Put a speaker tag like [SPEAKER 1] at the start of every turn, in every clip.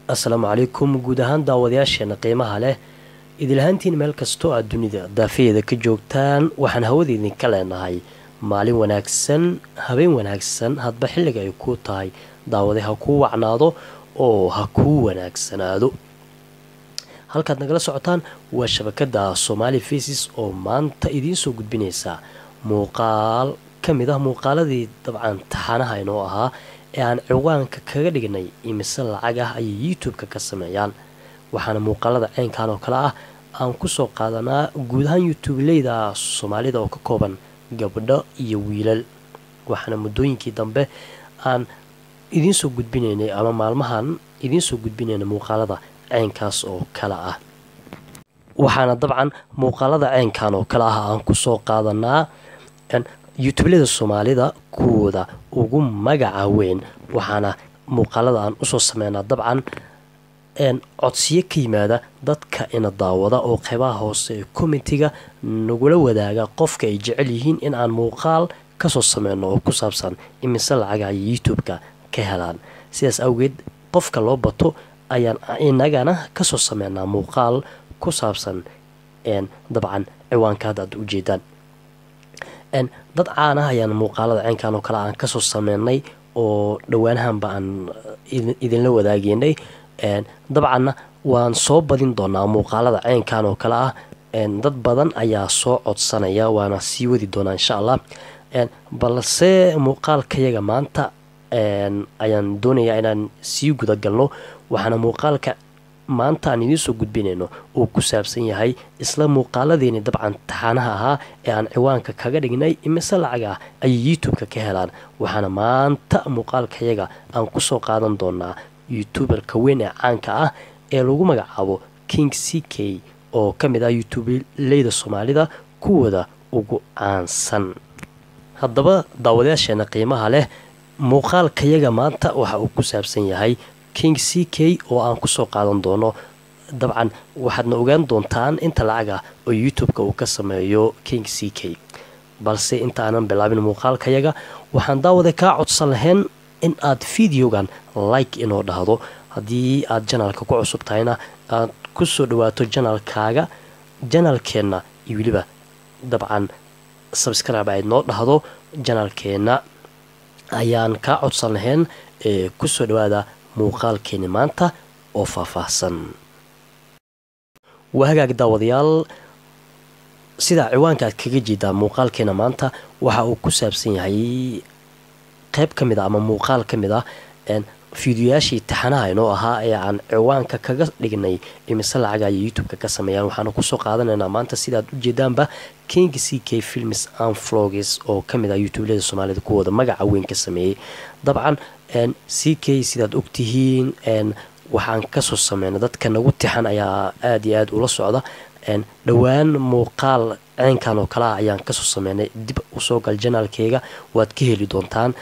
[SPEAKER 1] assalaamu calaykum guud ahaan daawadayaasheena qiimaha leh idilahaantiin meel kastoo aad dunida daafaheeda ka joogtaan waxaan hawada idinka leenahay maalin wanaagsan habeen wanaagsan hadba xilliga ay kuu tahay daawade ha kuu wacnaado oo ha kuu wanaagsanaado halkaad nagala socotaan waa shabakada somaali faces oo maanta idiinsoo gudbinaysa muuqaal ka mid ah muuqaaladii dabcan taxanaha inoo ahaa ee aan ciwaanka kaga dhignay imise lacag ah ayay youtube-ka ka sameeyaan waxaana muuqaalada ceynkan oo kale ah aan kusoo qaadanaa guud ahaan youtubeleyda soomaalida oo ka kooban gabdho iyo wiilal waxaana muddooyinkii dambe aan idiinsoo gudbinaynay ama maalmahan idiinsoo gudbinaynay muuqaalada ceynkaas oo kale ah waxaana dabcan muuqaalada ceynkan oo kale ah aan kusoo qaadanaa youtubelada soomaalida kuwooda ugu magaca weyn waxaana muuqaalada aan usoo sameynaa dabcan codsiyo ka yimaada dadka ina daawada oo qeybaha hoose ee commentiga nagula wadaaga qofka ay jecel yihiin in aan muuqaal kasoo sameyno oo ku saabsan imise lacaga ay youtube-ka ka helaan sidaas awgeed qofka loo bato ayaan inagana kasoo sameynaa muuqaal ku saabsan dabcan ciwaanka hadda aad ujeedaan dad caan ah ayaan muuqaalada ceynkan oo kale aan kasoo sameynay oo dhowaanahanba aan idinla wadaageynay dabcanna waan soo badin doonaa muuqaalada ceynkan oo kale ah dad badan ayaa soo codsanaya waana sii wadi doonaa insha allah balse muuqaalkayaga maanta ayaan doonayaa inaan sii gudagalno waxaana muuqaalka maanta aan idiinsoo gudbinayno uu ku saabsan yahay isla muuqaaladeeni dabcan taxaanaha ahaa ee aan ciwaanka kaga dhignay imise lacag ah ayay youtube-ka ka helaan waxaana maanta muuqaalkayaga aan kusoo qaadan doonaa youtuberka weyn ee caanka ah ee lagu magacaabo king c k oo ka mid ah youtubeleyda soomaalida kuwooda ugu caansan haddaba daawadayaasheena qiimaha leh muuqaalkayaga maanta waxa uu ku saabsan yahay king c k oo aan kusoo qaadan doono dabcan waxaadna ogaan doontaan inta lacag ah oo youtube-ka uu ka sameeyo king c k balse inta aanan bilaabin muuqaalkayaga waxaan daawada kaa codsan lahayn in aad videogan like inoo dhahdo haddii aad janalka ku cusub tahayna aad kusoo dhawaato janalkaaga janalkeenna iyo weliba dabcan sabscribe ayd noo dhahdo janalkeenna ayaan kaa codsan lahayn ee kusoo dhawaada muuqaalkeeni maanta oo faahfaahsan waa hagaag daawadayaal sidaa ciwaanka aad kaga jeedaa muuqaalkeena maanta waxa uu ku saabsan yahay qeyb ka mid a ama muuqaal ka mid ah fiidiyoyaashii taxanaha inoo ahaa ee aan ciwaanka kaga dhignay imise lacaga ayay youtube-ka ka sameeyaan waxaana kusoo qaadanaynaa maanta sidaad ujeedaanba king c k films and vlogs oo kamid ah youtubelada soomaalida kuwooda magaca weyn ka sameeyey dabcan c k sidaad ogtihiin waxaan kasoo sameynay dadka nagu tixan ayaa aada iyo aada ula socda dhowaan muuqaal ceynkan oo kale ah ayaan kasoo sameynay dib usoo gal janaalkeyga waad ka heli doontaan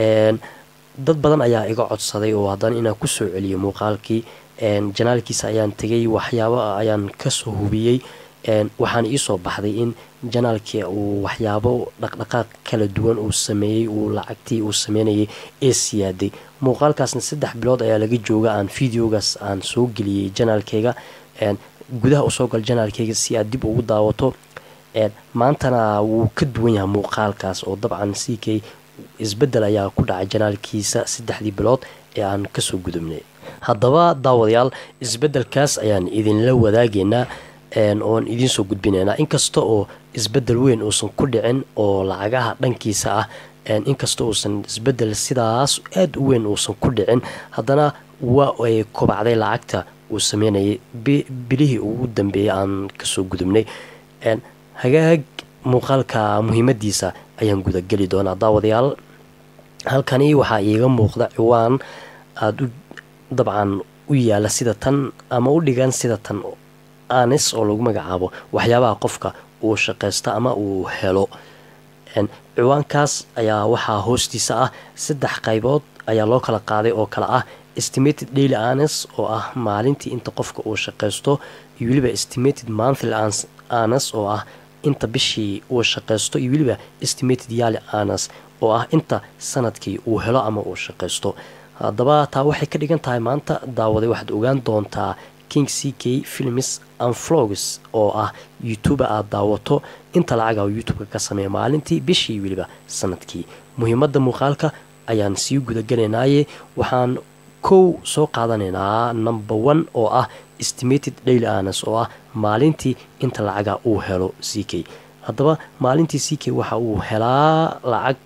[SPEAKER 1] dad badan ayaa iga codsaday oo haddana inaan kusoo celiyo muuqaalkii janaalkiisa ayaan tegay waxyaabo ayaan kasoo hubiyey waxaana iisoo baxday in janaalkii uu waxyaabo dhaqdhaqaaq kala duwan uu sameeyey uu lacagtii uu sameynayay ee siyaaday muuqaalkaasna saddex bilood ayaa laga jooga aan videogaas aan soo geliyey janaalkeyga gudaha usoo gal janaalkeyga si aad dib ugu daawato maantana wuu ka duwan yahay muuqaalkaas oo dabcan c k isbedel ayaa ku dhacay janaalkiisa saddexdii bilood ee aan kasoo gudubnay haddaba daawadayaal isbedelkaas ayaan idinla wadaageynaa oon idiinsoo gudbinaynaa inkasta oo isbedel weyn uusan ku dhicin oo lacagaha dhankiisa ah inkasta uusan isbedel sidaas aada u weyn uusan ku dhicin haddana waa ay kobacday lacagta uu sameynayay bilihii ugu dambeeyay aan kasoo gudubnay hagaag muuqaalka muhiimadiisa ayaan gudageli doonaa daawadayaal halkani waxaa iiga muuqda ciwaan aada u dabcan u yaala sida tan ama u dhigan sida tan anis oo lagu magacaabo waxyaabaha qofka uu shaqaysto ama uu helo ciwaankaas ayaa waxaa hoostiisa ah saddex qaybood ayaa loo kala qaaday oo kale ah estimated daily anes oo ah maalintii inta qofka uu shaqaysto iyo weliba estimated monthly anes oo ah inta bishii uu shaqaysto iyo weliba estimated yaali anas oo ah inta sanadkii uu helo ama uu shaqaysto haddaba taa waxay ka dhigan tahay maanta daawaday waxaad ogaan doontaa king c k films and vlogs oo ah youtuber aada daawato inta lacaga oo youtube-ka ka sameeya maalintii bishii weliba sanadkii muhiimadda muuqaalka ayaan sii gudagelaynaye waxaan kow soo qaadanaynaa number one oo ah estimated daily anas oo ah maalintii inta lacaga uu helo c k haddaba maalintii c k waxa uu helaa lacag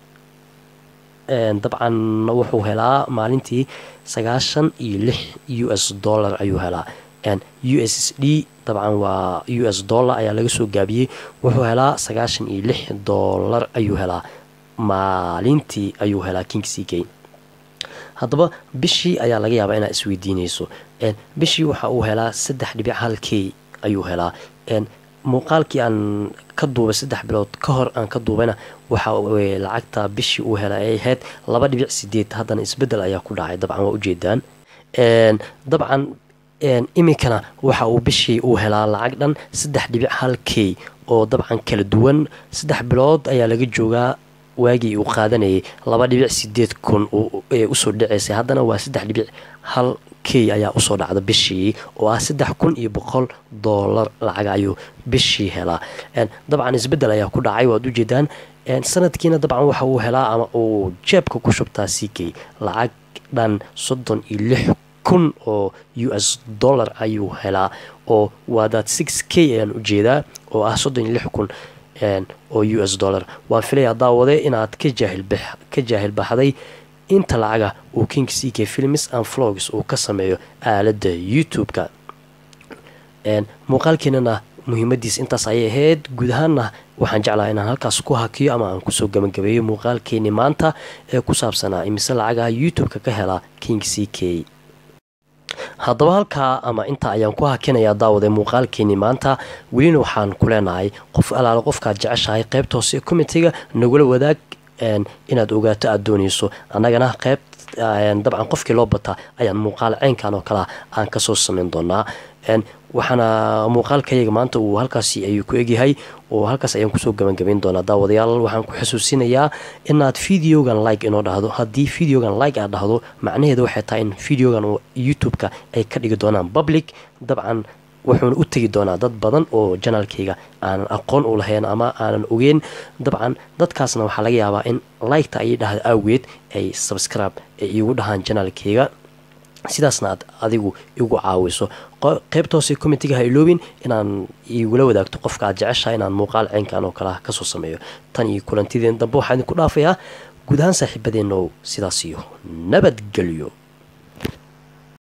[SPEAKER 1] dabcan wuxuu helaa maalintii sagaashan iyo lix u s dollar ayuu helaa u s s d dabcan waa u s dollar ayaa laga soo gaabiyey wuxuu helaa sagaashan iyo lix dollar ayuu helaa maalintii ayuu helaa king c k haddaba bishii ayaa laga yaabaa inaad isweydiinayso bishii waxa uu helaa saddex dhibic hal k ayuu helaa muuqaalkii aan ka duubay saddex bilood ka hor aan ka duubayna waxa lacagta bishii uu helay ay ahayd laba dhibic sideed haddana isbedel ayaa ku dhacay dabcan waa ujeedaan dabcan iminkana waxa uu bishii uu helaa lacag dhan saddex dhibic hal k oo dabcan kala duwan saddex bilood ayaa laga joogaa waagii uu qaadanayay laba dhibic sideed kun usoo dhaceysay haddana waa saddex dhibic hal k ayaa usoo dhacda bishii oo ah saddex kun iyo boqol doolar lacag ayuu bishii helaa dabcan isbedel ayaa ku dhacay waad ujeedaan sanadkiina dabcan waxa uu helaa ama uu jeebka ku shubtaa c k lacag dhan soddon iyo lix kun oo u s dollar ayuu helaa oo waadaad six k ayaan ujeedaa oo ah soddon iyo lix kun oo u s dollar waan filaya daawade inaad ka jaahil baxday inta lacaga uu king c k films and vlogs uu ka sameeyo aaladda youtube-ka muuqaalkeenana muhiimadiis intaas ayay ahayd guud ahaanna waxaan jeclaha inaan halkaas ku hakiyo ama aan kusoo gabagabeeyo muuqaalkeeni maanta ee ku saabsanaa imise lacagaha youtube-ka ka hela king c k haddaba halkaa ama intaa ayaan ku hakinayaa daawade muuqaalkeeni maanta welina waxaan ku leenahay qof alaala qofkaad jeceshahay qaybta hoose komitiga nagula wadaag inaad ogaato aada doonayso annagana qayb dabcan qofkii loo bataa ayaan muuqaal ceynkan oo kalea aan kasoo sameyn doonaa waxaana muuqaalkayaga maanta uu halkaasi ayuu ku egyahay oo halkaas ayaan kusoo gabagabayn doonaa daawadayaal waxaan ku xusuusinayaa inaad videogan like inoo dhahdo haddii videogan like aad dhahdo macnaheeda waxay tahay in videogan oo youtube-ka ay ka dhigi doonaan public dabcan wuxuuna u tegi doonaa dad badan oo janaalkayga aanan aqoon u lahayn ama aanan ogeyn dabcan dadkaasna waxaa laga yaabaa in liketa ayay dhahda awgeed ay subscribe ay iigu dhahaan janaalkayga sidaasna aad adigu igu caawiso qaybta hoose comitiga ha iloobin inaan igula wadaagto qofka aad jeceshaha inaan muuqaal ceynkan oo kaleah kasoo sameeyo tan iyo kulantideen dambe waxaa idinku dhaafayaa guud ahaan saaxiibadeenow sidaas iyo nabadgelyo